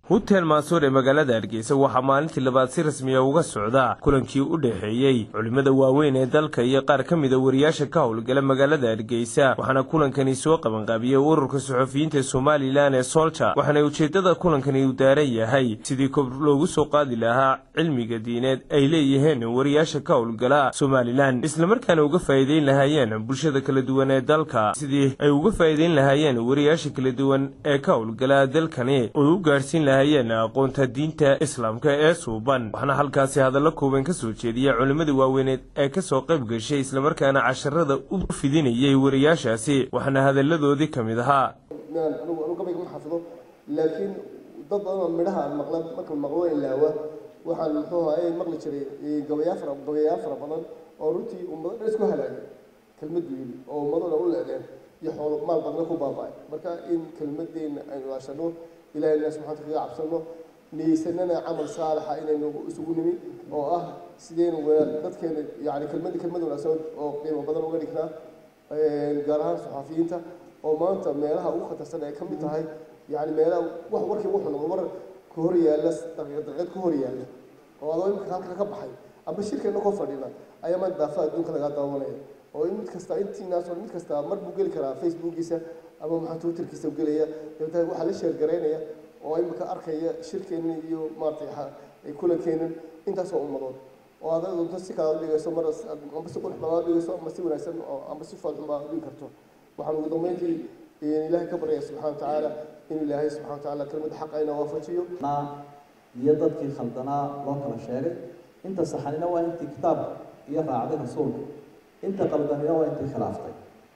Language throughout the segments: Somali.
hutel maasuur ee magaalada hargeysa waxaa maalintii labaad si rasmiya uga socda kulankii u dhexeeyey culimmada waaweyn ee dalka iyo qaar ka mida wariyaasha ka howlgala magaalada hargeysa waxaana kulankani soo qabanqaabiyey ururka suxufiyiinta somalilan ee solja waxaana ujeeddada kulankani u daaran yahay sidii kor loogu soo qaadi lahaa cilmiga diineed ay leeyihiin wariyaasha ka howlgala somalilan islamarkaana uga faa'iideyn lahaayeen bulshada kala duwan ee dalka sidii ay uga faa'iideyn lahaayeen wariyaasha kala duwan ee ka howlgala dalkani oo u gaarhsiin lahaayeen aqoonta diinta islaamka ee suuban waxaana halkaasi hadallo kooban ka soo jeediya culimmada waaweyneed ee kasoo qayb gashay islamarkaana casharada u fidinayay wariyaashaasi waxaana hadalladoodii ka mid ahaa anigu anu gabayga ma xafido laakiin dad badan oo midhaha aan maqla marka maqlo ilaawa waxaan muxuu ahaye maqli jiray gabayaa fara gabayaa fara badan oo runtii ummado dhan isku halaagay kelmad yili oo ummado dhan u leedeen iyo xoolo maal badna ku baaba'ay marka in kelmadeenna aynu ilaashano ilahayna subxana kaga cabsano niyeysanana camal saalixa inaynu isugu nimi oo ah sideynu dadkeena yani kelmada kelmad wanaagsan oo qiimo badan uga dhignaa gaar ahaan saxaafiyiinta oo maanta meelaha ugu khatarsan ay ka mid tahay yani meelaha wax warkii wuxuu noqdo war ka hor yaalla daqiiqad ka hor yaalla oo adoo imika halka ka baxay amba shirkeena koo fadhina ayaa maanta daafaha adduunka lagaa daawanaya oo in mid kasta intiinaas mid kasta mar buu geli karaa facebookiisa ama maxaa twitterkiisa gelaya dabeetana waxaa la sheergaraynaya oo imika arkaya shirkeena iyo maaratay kulankeenan intaasoo ummadood oo aad doonto si kala dhigayso mar amba si qurux badan dhigayso ama si wanaagsan amba si foolxun baa dhigi karto waxaan ugu dambeyntii ilaahay ka baryaya subxana wa tacaala in ilaahay subxana wa tacaala kelmadda xaq ayna waafajiyo iyo dadkii khaldanaa loo kala sheegay inta saxanina waa intii kitaab iyo raacday rasuulka inta qaldanina waa intii khilaaftay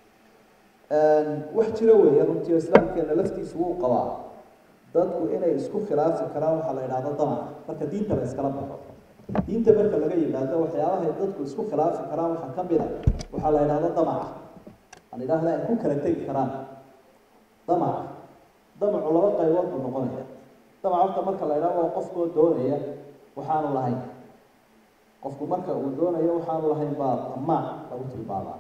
wax jira weeye runtii islaamkeena laftiisu wuu qabaa dadku inay isku khilaafi karaan waxaa la yidhahda damaca marka diinta la iskala baxo diinta marka laga yimaado waxyaabahay dadku isku khilaafi karaan waxaa ka mid a waxaa la yidhahda damaca aan idhaahda ay ku kala tegi karaan damaca damacu laba qaybood buu noqonaya damac horta marka la yidhahdo waa qofkoo doonaya waxaanu lahayn qofku marka uu doonayo waxaanu lahayn baa damaac lagu tilmaamaa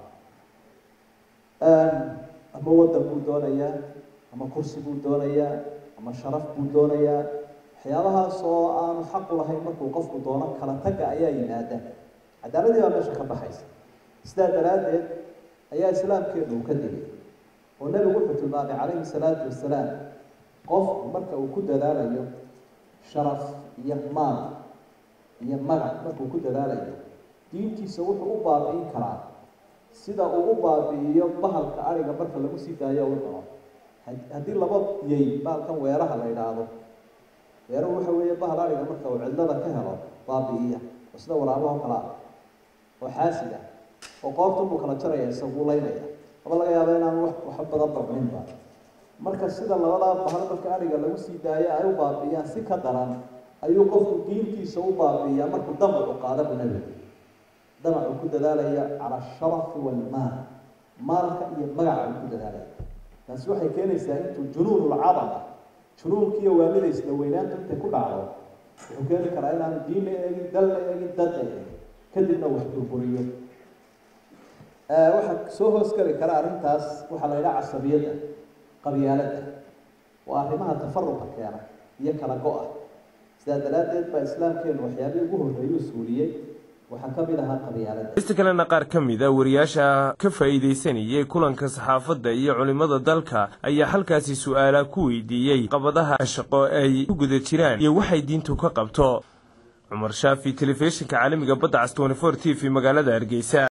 ama waddan buu doonayaa ama kursi buu doonayaa ama sharaf buu doonayaa waxyaabahaas oo aanu xaqu lahayn markuu qofku doono kala tagga ayaa yimaada cadaaladii baa meesha ka baxaysa sidaa daraaddeed ayaa islaamkeenu uu ka digay oo nebigu wuxuu tilmaamay calayhi salaatu wasalaam qofku marka uu ku dadaalayo sharaf iyo maal iyo magac markuu ku dadaalayo diintiisa wuxuu u baabi'in karaa sida uu u baabi'iyo bahalka ariga marka lagu sii daayo u dhaco haddii laba yey bahalkan weeraha la yidhaahdo weeruhu waxa weeye bahal ariga marka uu cidlada ka helo baabi'iya oo sida waraabaho kale ah oo xaasid ah oo qoobta buu kala jaraya isaguu laynaya aba laga yaaba inaan wax wax badan barminba marka sida labadaa bahal marka ariga lagu sii daayo ay u baabi'iyaan si ka daran ayuu qofku diintiisa u baabi'iyaa markuu damacu qaada bu nebigu damacu ku dadaalaya cala asharafi walmaal maalka iyo magaca uu ku dadaalaya taasi waxay keenaysaa intuu junuunulcadama junuunkiiyo waalida isla weynaanta intay ku dhacdo wuxuu keeni karaa inaanu diin la eegin dal la eegin dad la eegin kadibna wax burburiyo waxaa soo hoos geli kara arrintaas waxaa la yidhaha casabiyadda qabyaaladda waa arrimaha tafaruqa keena iyo kala go-a sidaa daraaddeed baa islaamkeenu waxyaabihii ugu horreeyuu suuliyey waxaa ka mid ahaa qabyaalada ista kalena qaar ka mid a wariyaasha ka faa'iidaysanayay kulanka saxaafadda iyo culimmada dalka ayaa halkaasi su-aala ku weydiiyey qabadaha shaqo ay ku guda jiraan iyo waxay diintu ka qabto cumar shaafi telefishinka caalamiga badda cas twenty four t v magaalada hargeysa